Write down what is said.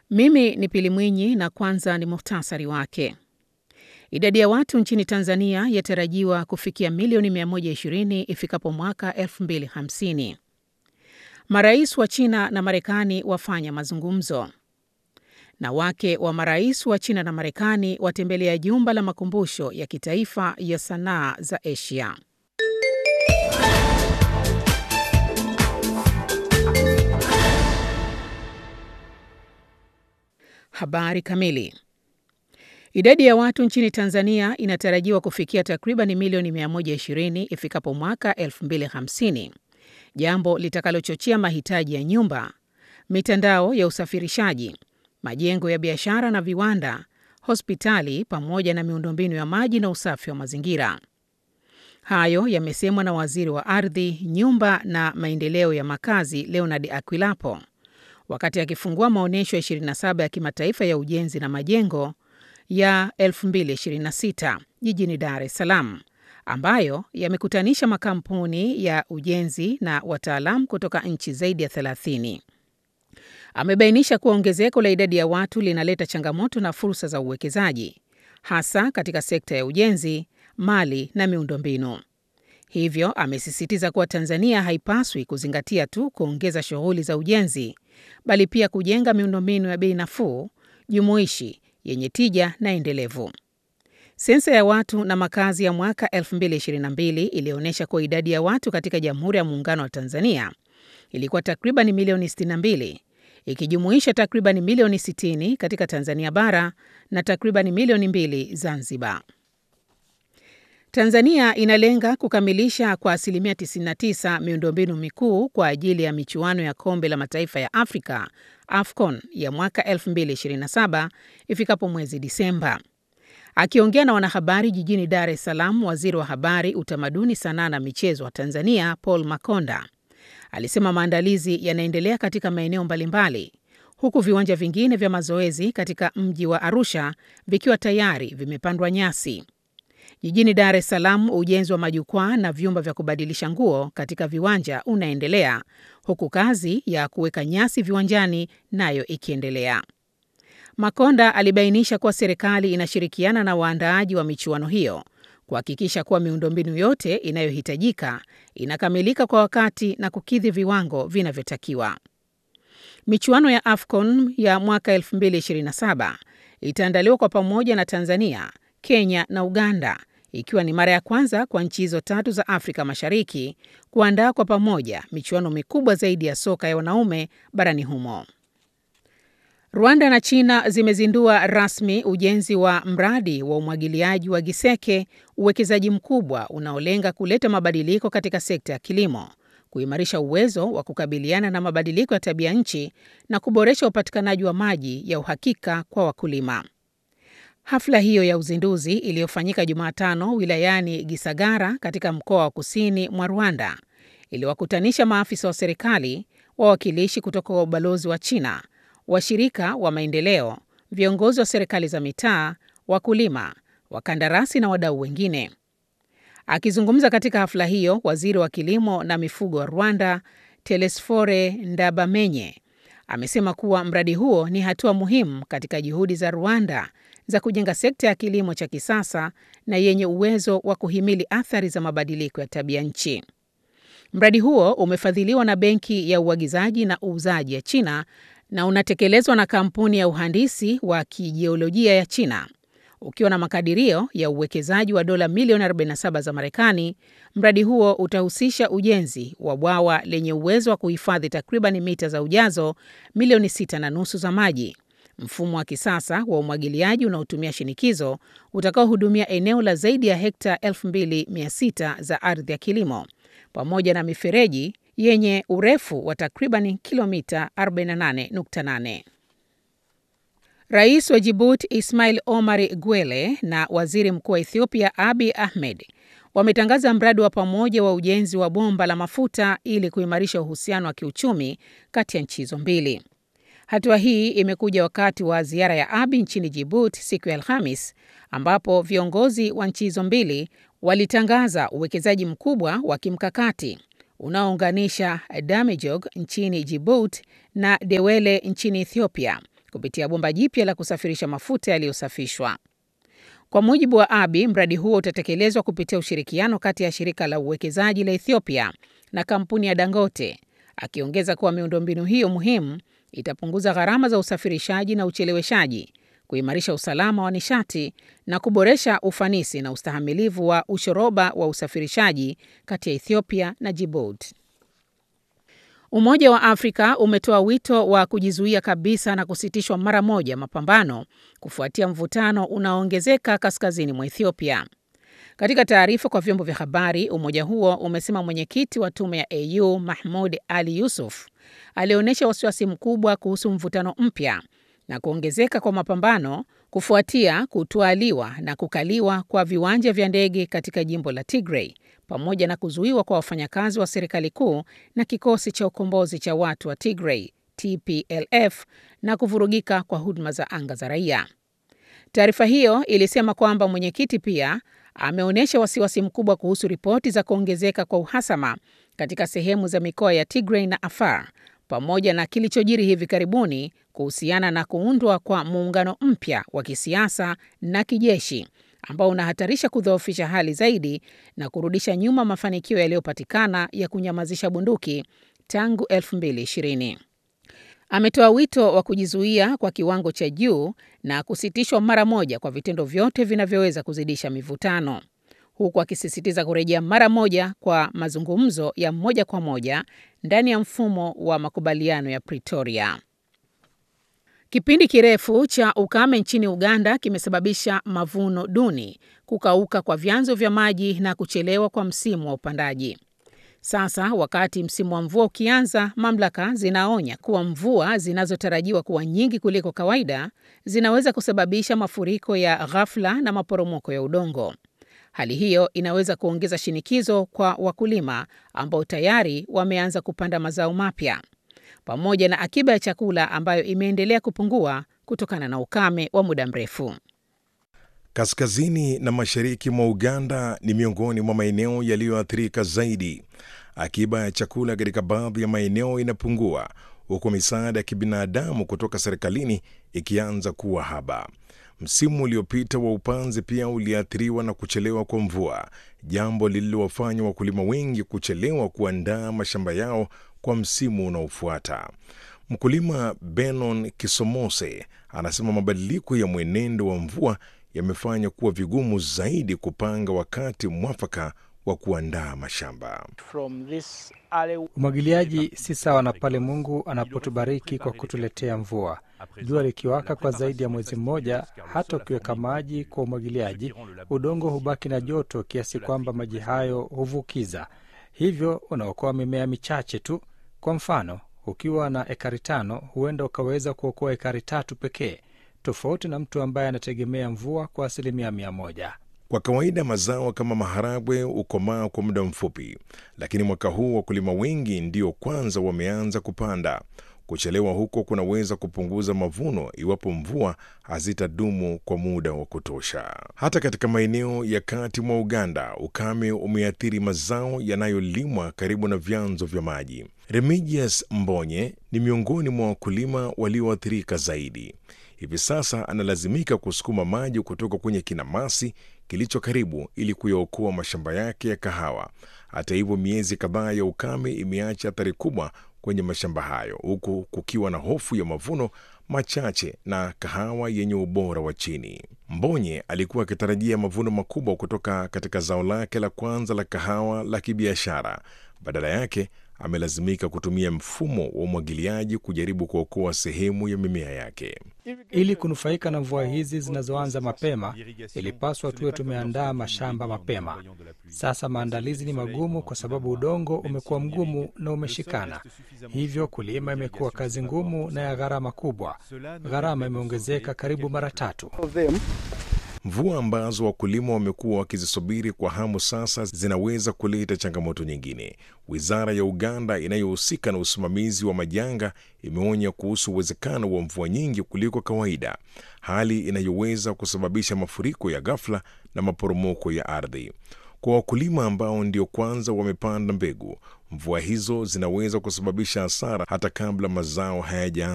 Mimi ni Pili Mwinyi na kwanza ni muhtasari wake. Idadi ya watu nchini Tanzania yatarajiwa kufikia milioni 120 ifikapo mwaka 2050. Marais wa China na Marekani wafanya mazungumzo. Na wake wa marais wa China na Marekani watembelea jumba la makumbusho ya kitaifa ya sanaa za Asia. Habari kamili. Idadi ya watu nchini Tanzania inatarajiwa kufikia takriban milioni 120 ifikapo mwaka 2050, jambo litakalochochea mahitaji ya nyumba, mitandao ya usafirishaji, majengo ya biashara na viwanda, hospitali pamoja na miundombinu ya maji na usafi wa mazingira. Hayo yamesemwa na Waziri wa Ardhi, Nyumba na Maendeleo ya Makazi, Leonard Akwilapo wakati akifungua maonyesho ya 27 ya kimataifa ya ujenzi na majengo ya 2026 jijini Dar es Salaam, ambayo yamekutanisha makampuni ya ujenzi na wataalamu kutoka nchi zaidi ya 30. Amebainisha kuwa ongezeko la idadi ya watu linaleta changamoto na fursa za uwekezaji, hasa katika sekta ya ujenzi, mali na miundombinu. Hivyo amesisitiza kuwa Tanzania haipaswi kuzingatia tu kuongeza shughuli za ujenzi, bali pia kujenga miundombinu ya bei nafuu, jumuishi, yenye tija na endelevu. Sensa ya watu na makazi ya mwaka 2022 ilionyesha kuwa idadi ya watu katika Jamhuri ya Muungano wa Tanzania ilikuwa takriban milioni 62, ikijumuisha takriban milioni 60 katika Tanzania bara na takriban milioni mbili Zanzibar. Tanzania inalenga kukamilisha kwa asilimia 99 miundombinu mikuu kwa ajili ya michuano ya Kombe la Mataifa ya Afrika AFCON ya mwaka 2027 ifikapo mwezi Disemba. Akiongea na wanahabari jijini Dar es Salaam, Waziri wa Habari, Utamaduni, Sanaa na Michezo wa Tanzania Paul Makonda alisema maandalizi yanaendelea katika maeneo mbalimbali, huku viwanja vingine vya mazoezi katika mji wa Arusha vikiwa tayari vimepandwa nyasi. Jijini Dar es Salaam, ujenzi wa majukwaa na vyumba vya kubadilisha nguo katika viwanja unaendelea huku kazi ya kuweka nyasi viwanjani nayo ikiendelea. Makonda alibainisha kuwa serikali inashirikiana na waandaaji wa michuano hiyo kuhakikisha kuwa miundombinu yote inayohitajika inakamilika kwa wakati na kukidhi viwango vinavyotakiwa. Michuano ya AFCON ya mwaka 2027 itaandaliwa kwa pamoja na Tanzania, Kenya na Uganda ikiwa ni mara ya kwanza kwa nchi hizo tatu za Afrika Mashariki kuandaa kwa pamoja michuano mikubwa zaidi ya soka ya wanaume barani humo. Rwanda na China zimezindua rasmi ujenzi wa mradi wa umwagiliaji wa Giseke, uwekezaji mkubwa unaolenga kuleta mabadiliko katika sekta ya kilimo, kuimarisha uwezo wa kukabiliana na mabadiliko ya tabia nchi na kuboresha upatikanaji wa maji ya uhakika kwa wakulima. Hafla hiyo ya uzinduzi iliyofanyika Jumatano wilayani Gisagara katika mkoa wa kusini mwa Rwanda iliwakutanisha maafisa wa serikali, wawakilishi kutoka kwa ubalozi wa China, washirika wa maendeleo, viongozi wa serikali za mitaa, wakulima, wakandarasi na wadau wengine. Akizungumza katika hafla hiyo, waziri wa kilimo na mifugo wa Rwanda Telesfore Ndabamenye amesema kuwa mradi huo ni hatua muhimu katika juhudi za Rwanda za kujenga sekta ya kilimo cha kisasa na yenye uwezo wa kuhimili athari za mabadiliko ya tabia nchi. Mradi huo umefadhiliwa na Benki ya Uagizaji na Uuzaji ya China na unatekelezwa na kampuni ya uhandisi wa kijiolojia ya China. Ukiwa na makadirio ya uwekezaji wa dola milioni 47 za Marekani, mradi huo utahusisha ujenzi wa bwawa lenye uwezo wa kuhifadhi takriban mita za ujazo milioni sita na nusu za maji, mfumo wa kisasa wa umwagiliaji unaotumia shinikizo utakaohudumia eneo la zaidi ya hekta 2600 za ardhi ya kilimo, pamoja na mifereji yenye urefu wa takriban kilomita 48.8. Rais wa Djibouti Ismail Omar Guelleh na Waziri Mkuu wa Ethiopia Abiy Ahmed wametangaza mradi wa pamoja wa ujenzi wa bomba la mafuta ili kuimarisha uhusiano wa kiuchumi kati ya nchi hizo mbili. Hatua hii imekuja wakati wa ziara ya Abiy nchini Djibouti siku ya Alhamis, ambapo viongozi wa nchi hizo mbili walitangaza uwekezaji mkubwa wa kimkakati unaounganisha Damejog nchini Djibouti na Dewele nchini Ethiopia kupitia bomba jipya la kusafirisha mafuta yaliyosafishwa. Kwa mujibu wa Abiy, mradi huo utatekelezwa kupitia ushirikiano kati ya shirika la uwekezaji la Ethiopia na kampuni ya Dangote, akiongeza kuwa miundombinu hiyo muhimu itapunguza gharama za usafirishaji na ucheleweshaji, kuimarisha usalama wa nishati na kuboresha ufanisi na ustahamilivu wa ushoroba wa usafirishaji kati ya Ethiopia na Djibouti. Umoja wa Afrika umetoa wito wa kujizuia kabisa na kusitishwa mara moja mapambano kufuatia mvutano unaoongezeka kaskazini mwa Ethiopia. Katika taarifa kwa vyombo vya habari, umoja huo umesema mwenyekiti wa tume ya AU Mahmud Ali Yusuf alionyesha wasiwasi mkubwa kuhusu mvutano mpya na kuongezeka kwa mapambano kufuatia kutwaliwa na kukaliwa kwa viwanja vya ndege katika jimbo la Tigray pamoja na kuzuiwa kwa wafanyakazi wa serikali kuu na kikosi cha ukombozi cha watu wa Tigray TPLF na kuvurugika kwa huduma za anga za raia. Taarifa hiyo ilisema kwamba mwenyekiti pia ameonyesha wasiwasi mkubwa kuhusu ripoti za kuongezeka kwa uhasama katika sehemu za mikoa ya Tigray na Afar pamoja na kilichojiri hivi karibuni kuhusiana na kuundwa kwa muungano mpya wa kisiasa na kijeshi ambao unahatarisha kudhoofisha hali zaidi na kurudisha nyuma mafanikio yaliyopatikana ya kunyamazisha bunduki tangu 2020. Ametoa wito wa kujizuia kwa kiwango cha juu na kusitishwa mara moja kwa vitendo vyote vinavyoweza kuzidisha mivutano, huku akisisitiza kurejea mara moja kwa mazungumzo ya moja kwa moja ndani ya mfumo wa makubaliano ya Pretoria. Kipindi kirefu cha ukame nchini Uganda kimesababisha mavuno duni, kukauka kwa vyanzo vya maji na kuchelewa kwa msimu wa upandaji. Sasa wakati msimu wa mvua ukianza, mamlaka zinaonya kuwa mvua zinazotarajiwa kuwa nyingi kuliko kawaida zinaweza kusababisha mafuriko ya ghafla na maporomoko ya udongo. Hali hiyo inaweza kuongeza shinikizo kwa wakulima ambao tayari wameanza kupanda mazao mapya, pamoja na akiba ya chakula ambayo imeendelea kupungua kutokana na ukame wa muda mrefu. Kaskazini na mashariki mwa Uganda ni miongoni mwa maeneo yaliyoathirika zaidi. Akiba ya chakula katika baadhi ya maeneo inapungua, huku misaada ya kibinadamu kutoka serikalini ikianza kuwa haba. Msimu uliopita wa upanzi pia uliathiriwa na kuchelewa kwa mvua, jambo lililowafanya wakulima wengi kuchelewa kuandaa mashamba yao kwa msimu unaofuata. Mkulima Benon Kisomose anasema mabadiliko ya mwenendo wa mvua yamefanya kuwa vigumu zaidi kupanga wakati mwafaka wa kuandaa mashamba. Umwagiliaji si sawa na pale Mungu anapotubariki kwa kutuletea mvua. Jua likiwaka kwa zaidi ya mwezi mmoja, hata ukiweka maji kwa umwagiliaji, udongo hubaki na joto kiasi kwamba maji hayo huvukiza, hivyo unaokoa mimea michache tu. Kwa mfano, ukiwa na ekari tano, huenda ukaweza kuokoa ekari tatu pekee, tofauti na mtu ambaye anategemea mvua kwa asilimia mia moja. Kwa kawaida mazao kama maharagwe hukomaa kwa muda mfupi, lakini mwaka huu wakulima wengi ndio kwanza wameanza kupanda. Kuchelewa huko kunaweza kupunguza mavuno iwapo mvua hazitadumu kwa muda wa kutosha. Hata katika maeneo ya kati mwa Uganda, ukame umeathiri mazao yanayolimwa karibu na vyanzo vya maji. Remigius Mbonye ni miongoni mwa wakulima walioathirika zaidi. Hivi sasa analazimika kusukuma maji kutoka kwenye kinamasi kilicho karibu ili kuyaokoa mashamba yake ya kahawa. Hata hivyo, miezi kadhaa ya ukame imeacha athari kubwa kwenye mashamba hayo, huku kukiwa na hofu ya mavuno machache na kahawa yenye ubora wa chini. Mbonye alikuwa akitarajia mavuno makubwa kutoka katika zao lake la kwanza la kahawa la kibiashara. Badala yake amelazimika kutumia mfumo wa umwagiliaji kujaribu kuokoa sehemu ya mimea yake. Ili kunufaika na mvua hizi zinazoanza mapema, ilipaswa tuwe tumeandaa mashamba mapema. Sasa maandalizi ni magumu kwa sababu udongo umekuwa mgumu na umeshikana, hivyo kulima imekuwa kazi ngumu na ya gharama kubwa. Gharama imeongezeka karibu mara tatu. Mvua ambazo wakulima wamekuwa wakizisubiri kwa hamu sasa zinaweza kuleta changamoto nyingine. Wizara ya Uganda inayohusika na usimamizi wa majanga imeonya kuhusu uwezekano wa mvua nyingi kuliko kawaida, hali inayoweza kusababisha mafuriko ya ghafla na maporomoko ya ardhi. Kwa wakulima ambao ndio kwanza wamepanda mbegu, mvua hizo zinaweza kusababisha hasara hata kabla mazao hayaja